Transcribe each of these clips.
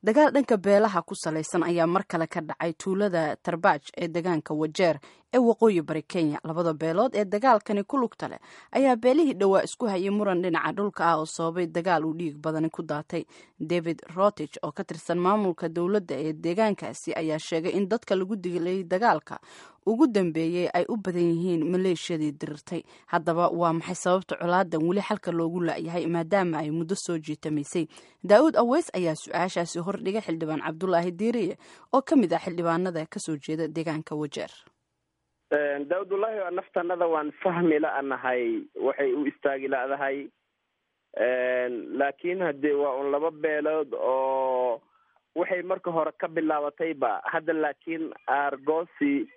dagaal dhanka beelaha ku salaysan ayaa mar kale ka dhacay tuulada tarbaaj ee degaanka wajeer ee waqooyi bari kenya labada beelood ee dagaalkani ku lugta leh ayaa beelihii dhowaa isku hayay muran dhinaca dhulka ah oo sababay dagaal uu dhiig badani ku daatay david rotich oo ka tirsan maamulka dowladda ee deegaankaasi ayaa sheegay in dadka lagu dilay dagaalka ugu dambeeyey ay u badan yihiin maleeshiyadii dirirtay haddaba waa maxay sababta colaadan weli xalka loogu laayahay maadaama ay muddo soo jiitamaysay daa'uud aweys ayaa su-aashaasi hordhigay xildhibaan cabdulaahi diiriye oo ka mid ah xildhibaanada kasoo jeeda deegaanka wajeer daawudullaahi waa naftanada waan fahmi la-nahay waxay u istaagi la-dahay laakiin haddee waa un laba beelood oo waxay marka hore ka bilaabatayba hadda laakiin aargoosi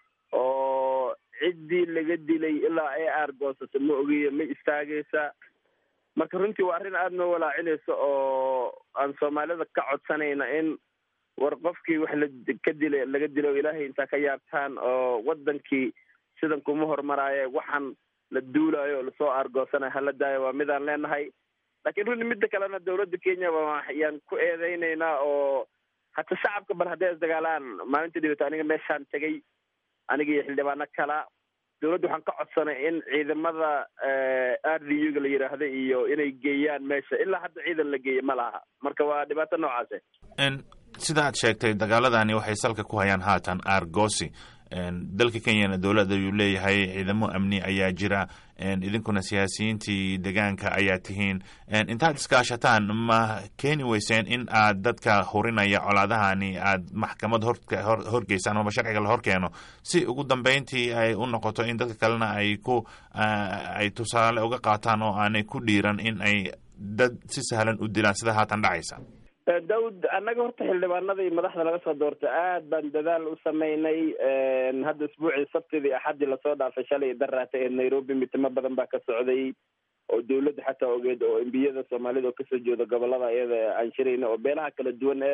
oo ciddii laga dilay ilaa ay aargoosata ma ogiya ma istaagaysa marka runtii waa arrin aada noo walaacinaysa oo aan soomaalida ka codsanayna in war qofkii wax la ka dila laga dilo ilaahay intaa ka yaabtaan oo wadankii sidan kuma hormaraaye waxaan la duulayo oo lasoo aargoosanayo hala daayo waa midaan leenahay laakiin runtii midda kalena dawladda kenya ayaan ku eedeynaynaa oo hata shacabka bal hadday isdagaalaan maalinta dhibata aniga meeshaan tegay aniga iyo xildhibaano kala dawladda waxaan ka codsanay in ciidamada r d u ga la yidhaahda iyo inay geeyaan meesha ilaa hadda ciidan la geeya ma laha marka waa dhibaato noocaase sida aad sheegtay dagaaladani waxay salka ku hayaan haatan argosi dalka kenyana dowladda ayuu leeyahay ciidamo amni ayaa jira idinkuna siyaasiyiintii degaanka ayaa tihiin intaad iskaashataan ma keeni weyseen in aad dadka hurinaya colaadahani aad maxkamad horgeysaan amaba sharciga la horkeeno si ugu dambeyntii ay u noqoto in dadka kalena ay ku ay tusaale uga qaataan oo aanay ku dhiiran in ay dad si sahlan u dilaan sida haatan dhacaysa daawud annaga horta xildhibaanadii madaxda laga soo doortay aad baan dadaal u sameynay hadda isbuucii sabtidii axaddii lasoo dhaafay shalay daraata ee nairobi mitimo badan baa ka socday oo dawladda xataa ogeed oo embiyada soomaalida oo kasoo jeeda gobolada iyada aan shirayna oo beelaha kala duwan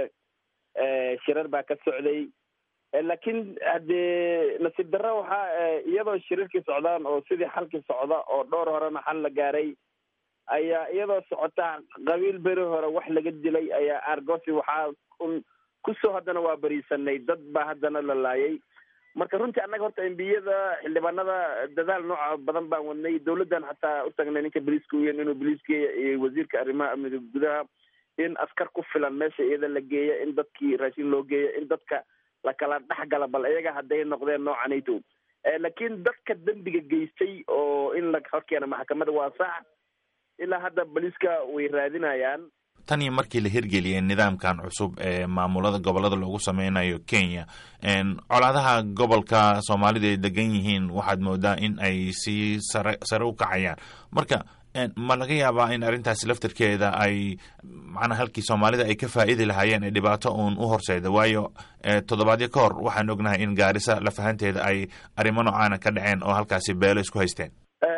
ee shirar baa ka socday laakiin haddee nasiib darra waxaa iyadoo shirarkii socdaan oo sidii xalkii socda oo dhowr horena xal la gaaray ayaa iyadoo socota qabiil beri hore wax laga dilay ayaa argosi waxaa un kusoo haddana waa beriisanay dad baa haddana la laayay marka runtii annaga horta embiyada xildhibaanada dadaal nooca badan baan wadnay dawladdan xataa u tagnay ninka boliiska uyen inuu boliiska iyo wasiirka arrimaha amniga gudaha in askar ku filan meesha iyada la geeya in dadkii raashin loo geeya in dadka lakala dhexgala bal iyaga hadday noqdeen noocanayto laakiin dadka dembiga geystay oo in la horkeena maxkamada waa sax ilaa hadda boliiska way raadinayaan tan iyo markii la hirgeliyay nidaamkan cusub ee maamulada gobolada loogu sameynayo kenya colaadaha gobolka soomaalida ay degan yihiin waxaad moodaa in ay sii sare sare u kacayaan marka ma laga yaabaa in arrintaasi laftarkeeda ay macnaa halkii soomaalida ay ka faa'iidi lahaayeen ee dhibaato uun u horseeda waayo toddobaadyo ka hor waxaan ognahay in gaarisa lafahanteeda ay arrimo noocaana ka dhaceen oo halkaasi beelo isku haysteen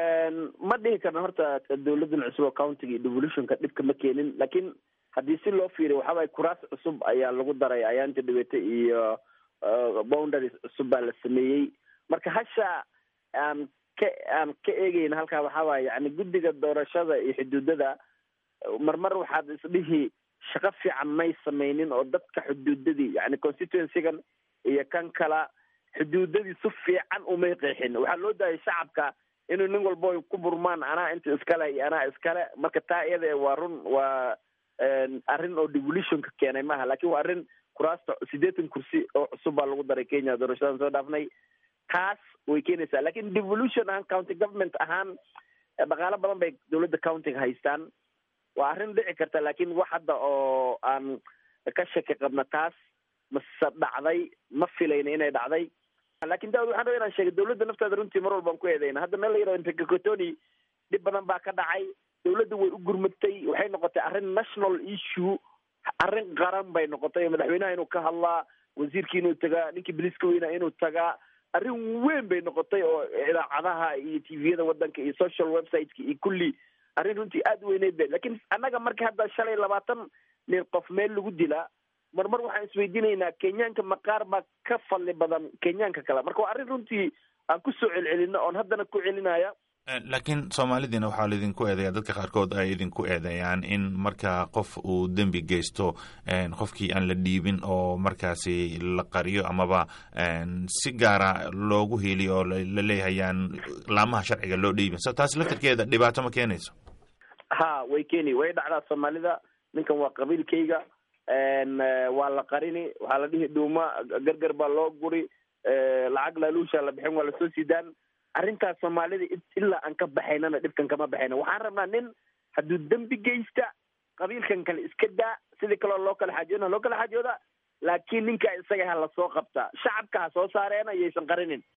ma dhihi karna horta dawladan cusub oo countiga iyo devolutionka dhibka ma keenin laakiin haddii si loo fiiriyo waxaabay kuraas cusub ayaa lagu daray ayaanta dhibata iyo boundaries cusub baa la sameeyey marka hasha aan ka aan ka eegeyna halkaa waxaa waaya yani guddiga doorashada iyo xuduudada marmar waxaad isdhihi shaqo fiican may sameynin oo dadka xuduudadii yani constituencygan iyo kan kala xuduudadii si fiican umay qeexin waxaa loo daayay shacabka inuu nin walbo ay ku burmaan anaa inta iskale iyo anaa iskale marka taa iyada waa run waa arrin oo devolutionka keenay maaha lakin waa arrin kuraasta siddeetan kursi oo cusub baa lagu daray kenya doorashadan soo dhaafnay taas way keenaysaa lakin devolution ahaan county government ahaan dhaqaalo badan bay dawladda countiga haystaan waa arrin dhici karta lakin wax hadda oo aan ka shaki qabna taas mase dhacday ma filayna inay dhacday lakin daawud waxaan raba inaan sheegay dawladda nafteeda runtii mar walbaan ku eedeyna hadda meel la yihahdo impekakotoni dhib badan baa ka dhacay dawladda way u gurmatay waxay noqotay arrin national issue arrin qaran bay noqotay madaxweynaha inuu ka hadlaa wasiirkii inuu tagaa ninkii boliiska weynaa inuu tagaa arrin weyn bay noqotay oo idaacadaha iyo tviyada wadanka iyo social websiteka iyo kulli arrin runtii aada weyneyd be lakin annaga marka hadda shalay labaatan nin qof meel lagu dilaa mar mar waxaan isweydiinaynaa kenyaanka maqaar baa ka fadli badan kenyaanka kale marka waa arrin runtii aan kusoo celcelino oon haddana ku celinaya laakiin soomaalidiina waxaa laidinku eedeeya dadka qaarkood ay idinku eedeeyaan in marka qof uu dembi geysto qofkii aan la dhiibin oo markaasi la qariyo amaba si gaara loogu heliyo oo la leeyahayaan laamaha sharciga loo dhiibin so taasi laftarkeeda dhibaato ma keenayso ha way keeni way dhacdaa soomaalida ninkan waa qabiilkayga waa la qarini waxaa la dhihi dhuuma gargar baa loo guri lacag laaluusha la bixin waa lasoo sidaan arrintaas soomaalida ilaa aan ka baxaynana dhibkan kama baxayna waxaan rabnaa nin hadduu dembi geysta qabiilkan kale iska daa sidii kaloo loo kala xaajoodna loo kala xaajooda laakiin ninka isaga ha lasoo qabtaa shacabka ha soo saareena yaysan qarinin